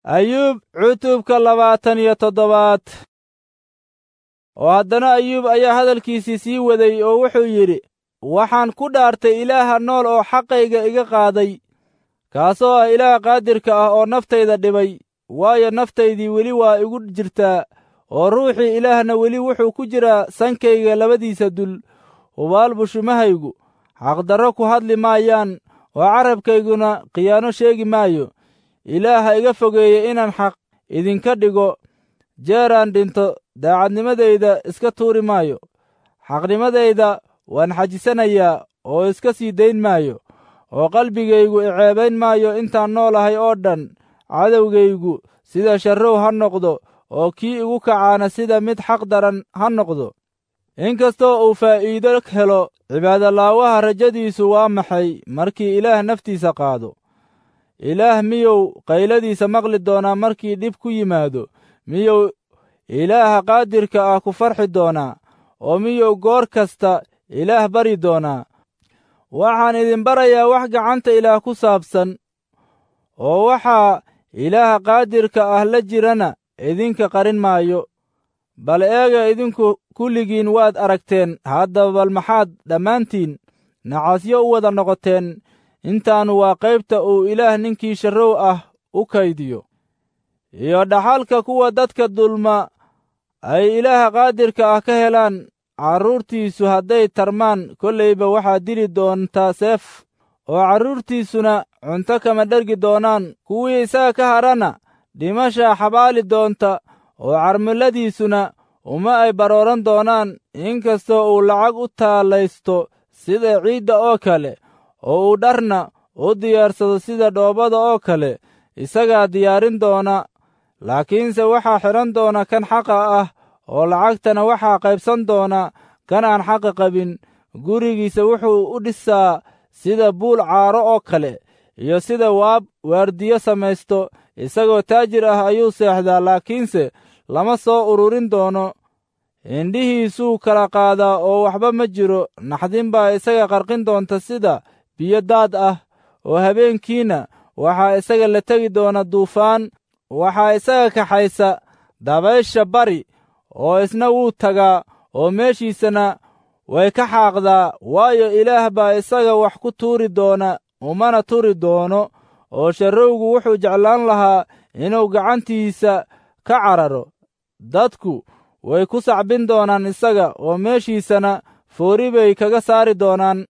ayuub cutubka labaatan iyo toddobaad oo haddana ayuub ayaa hadalkiisii sii waday oo wuxuu yidhi waxaan ku dhaartay ilaaha nool oo xaqayga iga qaaday kaasoo ah ilaah qaadirka ah oo naftayda dhibay waayo naftaydii weli waa igu jirtaa oo ruuxii ilaahna weli wuxuu ku jiraa sankayga labadiisa dul hubaal bushumahaygu xaqdarro ku hadli maayaan oo carabkayguna khiyaano sheegi maayo ilaaha iga fogeeye inaan xaq idinka dhigo jeeraan dhinto daacadnimadayda iska tuuri maayo xaqnimadayda waan xajisanayaa oo iska sii dayn maayo oo qalbigaygu iceebayn maayo intaan noolahay oo dhan cadowgaygu sida sharrow ha noqdo oo kii igu kacaana sida mid xaq daran ha noqdo inkastoo uu faa'iido helo cibaadolaawaha rajadiisu waa maxay markii ilaah naftiisa qaado ilaah miyuu qayladiisa maqli doonaa markii dhib ku yimaado miyuu ilaaha qaadirka ah ku farxi doonaa oo miyuu goor kasta ilaah bari doonaa waxaan idin barayaa wax gacanta ilaah ku saabsan oo waxaa ilaaha qaadirka ah la jirana idinka qarin maayo bal eega idinku kulligiin waad aragteen haddaba bal maxaad dhammaantiin nacasyo u wada noqoteen intaannu waa qaybta uu ilaah ninkii sharrow ah u kaydiyo iyo dhaxalka kuwa dadka dulma ay ilaaha qaadirka ah ka helaan carruurtiisu hadday tarmaan kollayba waxaa dili doontaa seef oo carruurtiisuna cunto kama dhergi doonaan kuwii isaga ka hadhana dhimashaa xabaali doonta oo carmiladiisuna uma ay barooran doonaan inkastoo uu lacag u taallaysto sida ciidda oo kale oo uu dharna u diyaarsado sida dhoobada oo kale isagaa diyaarin doona laakiinse waxaa xidhan doona kan xaqa ah oo lacagtana waxaa qaybsan doona kan aan xaqa qabin gurigiisa wuxuu u dhisaa sida buul caaro oo kale iyo sida waab waardiyo samaysto isagoo taajir ah ayuu seexdaa laakiinse lama soo ururin doono indhihiisuu kala qaadaa oo waxba ma jiro naxdin baa isaga qarqin doonta sida biyo daad ah oo habeenkiina waxaa isaga la tegi doona duufaan waxaa isaga kaxaysa dabaysha bari oo isna wuu tagaa oo meeshiisana way ka xaaqdaa waayo ilaah baa isaga wax ku tuuri doona umana turi doono oo sharrowgu wuxuu jeclaan lahaa inuu gacantiisa ka cararo dadku way ku sacbin doonaan isaga oo meeshiisana foori bay kaga saari doonaan